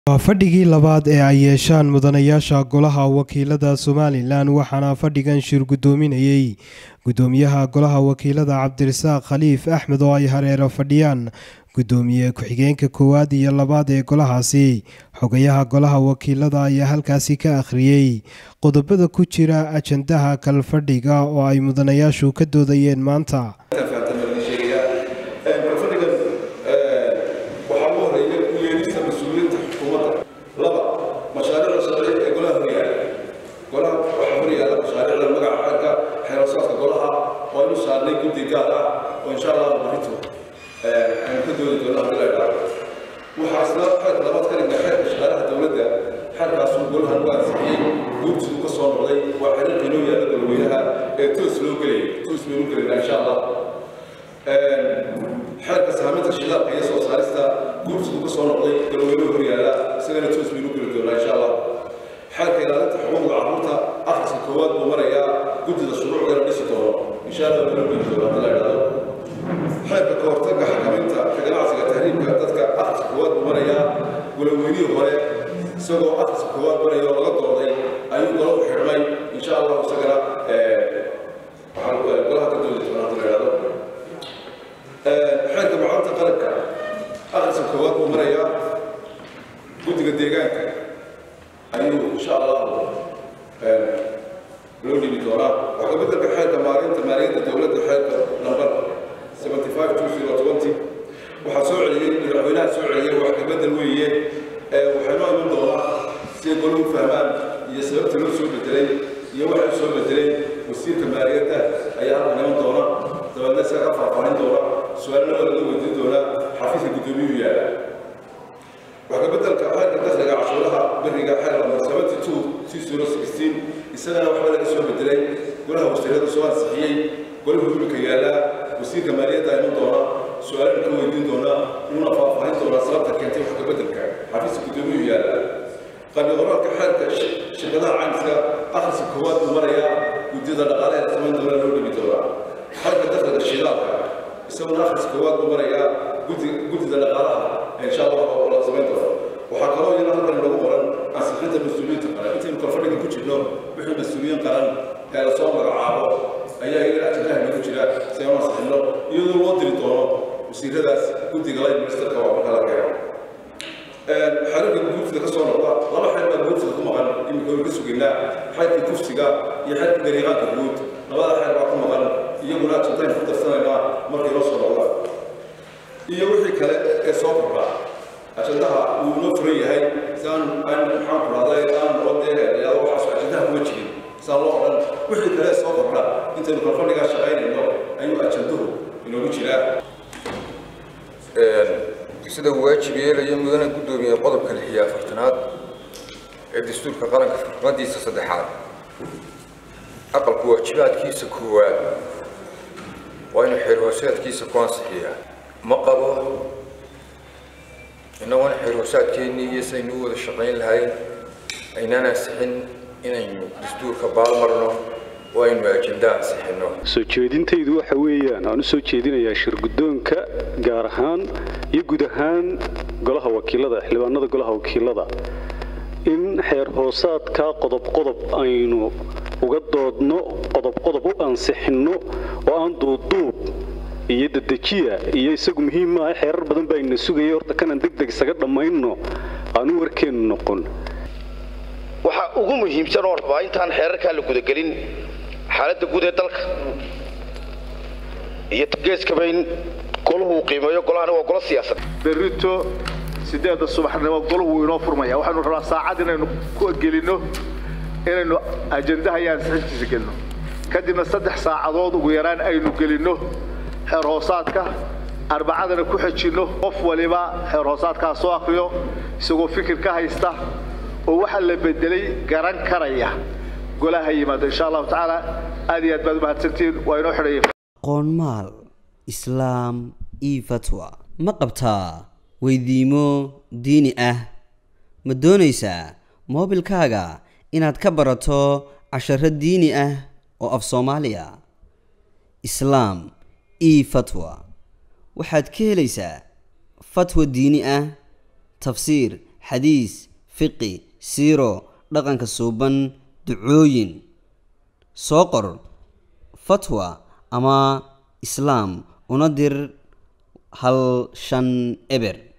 waa fadhigii labaad ee ay yeeshaan mudanayaasha golaha wakiilada somalilan waxaana fadhigan shir guddoominayey guddoomiyaha golaha wakiilada cabdirasaaq khaliif axmed oo ay hareero fadhiyaan guddoomiye ku-xigeenka koowaad iyo labaad ee golahaasi xogayaha golaha wakiilada ayaa halkaasi ka akhriyey qodobada ku jira ajandaha kalfadhiga oo ay mudanayaashu ka doodayeen maanta waxaasna xeerka labaad ka dhigna xeerka shaqaalaha dowladda xeerkaasuu golahan u ansixiyey guurtidu ka soo noqday waa xiriirka inoo yaalla golweynaha ee toos loo gelayay toos baynu gelaynaa insha allah xeerka saaminta shidaalka iyo soo saarista guurtidu ka soo noqday golweynuhu hor yaalla isagana toos baynu geli doonaa insha allah xeerka ilaalinta xuquuqda carruurta akhriska koowaad buu marayaa guddida shuruucdana dhisi doono insha allah baynu geli doonaa hadii la idhaahdo xeerka ka hortagga xakaminta ka ganacsiga tahriibka dadka akhriska koowaad buu marayaa golaweynihii hore isagoo akhriska koowaad maraya oo laga dooday ayuu golahu xidhmay insha allah isagana waxaan golaha ka doodi doonaa hadii la idhahdo xeerka macalinta qaranka akhriska koowaad buu marayaa guddiga deegaanka ayuu insha allah loo dhibi doonaa waxaa beddelka xeerka maalinta maaliyadda dowladda xeerka nambar waxaa soo celiyey madaxweynaha soo celiyey wax ka bedel weeye waxay noo iman doonaa siday golahu fahmaan iyo sababta loo soo bedelay iyo waxa soo bedelay wasiirka maaliyadda ayaa halkan iman doona dabeedna isaga ka faahfaahin doona su-aalna waa laga weydiin doonaa xafiiska guddoomiyuhu yaala wax ka bedelka xeerka dakhliga cashuuraha beriga xeer lambar seventy two six zero sixteen isagana waxba laga soo bedelay golaha wasiirada soo ansixiyey golahu imika yaallaa wasiirka maaliyadda iman doona su-aalana ka weydiin doona una faahfaahin doonaa sababta keentay wax ka bedelka xafiiska guddoomiyuhu yaalla qabi qoraalka xeerka shirkadaha caymiska akhriska koowaad buu marayaa guddida dhaqaalaha samayn doona loo dhigi doonaa xeerka dakhliga shidaalka isaguna akhriska koowaad buu marayaa guddida dhaqaalaha insha allah oo la samayn doona waxaa kaloo iyana halkan inagu qoran ansixinta mas-uuliyiinta qaran intaynu kalfadhiga ku jirno wixii mas-uuliyiin qaran ee lasoo magacaabo ayaa iyaga ajandaha inagu jira si aan ansixino iyadoo loo diri doono wasiiradaas guddiga line ministerka waa marka la keeno xeerarka guurtida ka soo noqda laba xeer baa guurtida ku maqan imika waynu ka sugaynaa xeerkii kufsiga iyo xeerkii dariiqaanka guud labada xeer baa ku maqan iyaguna ajandaynu ku darsanaynaa markay noo soo noqda iyo wixii kale ee soo kordha ajandaha wuu inoo furan yahay si aan aan maxaan ku dhahday aan noqodee waxaas ajandaha kuma jirin saa loo odhan wixii kale soo kordha intaynu kalfadhigaa shaqaynayno ayuu ajanduhu inoogu jiraa sida uu waajib yeelayo mudana guddoomiye qodobka lix iyo afartanaad ee dastuurka qaranka xurmadiisa saddexaad aqalku waajibaadkiisa koowaad waa inuu xeer hoosaadkiisa ku ansixiyaa ma qabo innagoona xeer hoosaadkeennii iyo sidaynu u wada shaqayn lahayn aynaan ansixin inaynu dastuurka baalmarno oo aynu ajenda ansixinno soo jeedintaydu waxa weeyaan aan u soo jeedinayaa shirguddoonka gaar ahaan iyo guud ahaan golaha wakiilada xildhibaanada golaha wakiilada in xeer hoosaadka qodob qodob aynu uga doodno qodob qodob u ansixinno oo aan duuduub iyo dadejiya iyo isagu muhiim maaha xeerar badan baa ina sugaya horta kanaan deg deg isaga dhammayno aanu warkeennu noqon waxaa ugu muhiimsan oo rabaa intaan xeerarkaa la gudagelin xaaladda guud ee dalka iyo geeskaba in golahu uu qiimeeyo golahani waa golo siyaasad berrito siddeedda subaxnimo golahu inoo furmaya waxaynu rabaa saacad inaynu ku gelinno inaynu ajandaha iyo ansixintiisa gelino kadibna saddex saacadood ugu yaraan aynu gelinno xeer hoosaadka arbacadana ku xejinno qof waliba xeer hoosaadkaa soo akriyo isagoo fikir ka haysta oo waxa la bedelay garan karaya golaha yimaado insha allahu tacaala aad iyo aad baad umahadsantihiin waa inoo xidhaya qoonmaal islaam io fatwa ma qabtaa weydiimo diini ah ma doonaysaa moobilkaaga inaad ka barato casharo diini ah oo af soomaaliya islaam io fatwa waxaad ka helaysaa fatwa diini ah tafsiir xadiis fiqi siiro dhaqanka suuban ducooyin soo qor fatwa ama islaam una dir hal shan eber